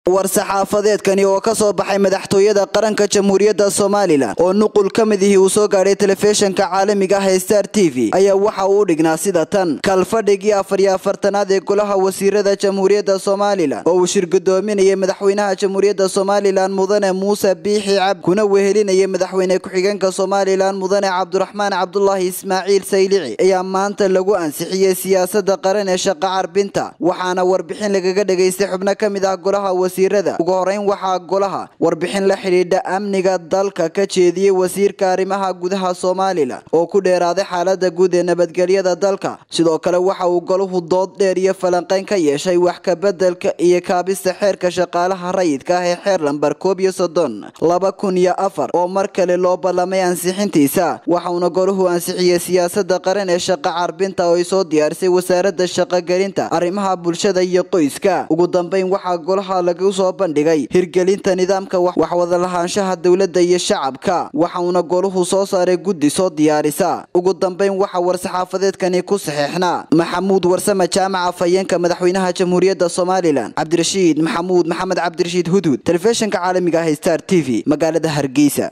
war-saxaafadeedkani oo ka soo baxay madaxtooyada qaranka jamhuuriyadda somalilan oo nuqul ka mid ihii uu soo gaadhay telefishinka caalamiga ah ee star t v ayaa waxa uu dhignaa sida tan kalfadhigii afar iyo afartanaad ee golaha wasiirada jamhuuriyadda somalilan oo uu shirgudoominayay madaxweynaha jamhuuriyadda somalilan mudane muuse biixi cab kuna wehelinayay madaxweyne ku-xigeenka somalilan mudane cabdiraxmaan cabdulaahi ismaaciil saylici ayaa maanta lagu ansixiyey siyaasada qaran ee shaqa carbinta waxaana warbixin lagaga dhagaystay xubno ka mid ah golaha wasiirada ugu horeyn waxaa golaha warbixin la xidhiidha amniga dalka ka jeediyey wasiirka arrimaha gudaha somalilan oo ku dheeraaday xaalada guud ee nabadgelyada dalka sidoo kale waxa uu golahu dood dheer iyo falanqeyn ka yeeshay wax kabedelka iyo kaabista xeerka shaqaalaha rayidka ah ee xeer lambar koob iyo soddon laba kun iyo afar oo mar kale loo ballamay ansixintiisa waxauna golahu ansixiyey siyaasada qaran ee shaqa carbinta oo ay soo diyaarisay wasaarada shaqogelinta arrimaha bulshada iyo qoyska ugu dambeyn waxaa golaha lagu soo bandhigay hirgelinta nidaamka waxwada lahaanshaha dowladda iyo shacabka waxauna golahu soo saaray guddi soo diyaarisa ugu dambeyn waxaa war-saxaafadeedkani ku saxeexnaa maxamuud warsame jaamaca fayeenka madaxweynaha jamhuuriyadda somalilan cabdirashiid maxamuud maxamed cabdirashiid hudhud telefishinka caalamiga ah star t v magaalada hargeysa